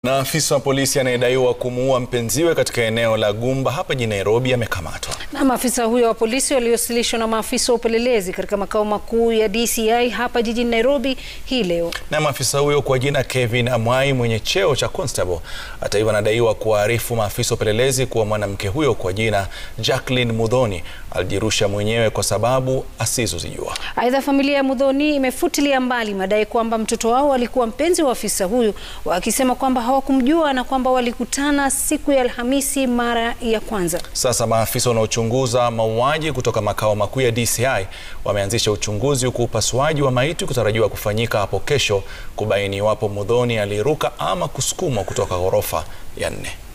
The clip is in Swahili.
Na afisa wa polisi anayedaiwa kumuua mpenziwe katika eneo la Gumba hapa jijini Nairobi amekamatwa. Na maafisa huyo wa polisi waliowasilishwa na maafisa wa upelelezi katika makao makuu ya DCI hapa jijini Nairobi hii leo. Na maafisa huyo kwa jina Kevin Amwai mwenye cheo cha constable, hata hivyo, anadaiwa kuwaarifu maafisa wa upelelezi kuwa mwanamke huyo kwa jina Jacqueline Muthoni alijirusha mwenyewe kwa sababu asizozijua. Aidha, familia ya Muthoni imefutilia mbali madai kwamba mtoto wao alikuwa mpenzi wa afisa huyu, wakisema kwamba hawakumjua na kwamba walikutana siku ya Alhamisi mara ya kwanza. Sasa maafisa wanaochunguza mauaji kutoka makao makuu ya DCI wameanzisha uchunguzi huku upasuaji wa maiti kutarajiwa kufanyika hapo kesho kubaini iwapo Muthoni aliruka ama kusukumwa kutoka ghorofa ya nne.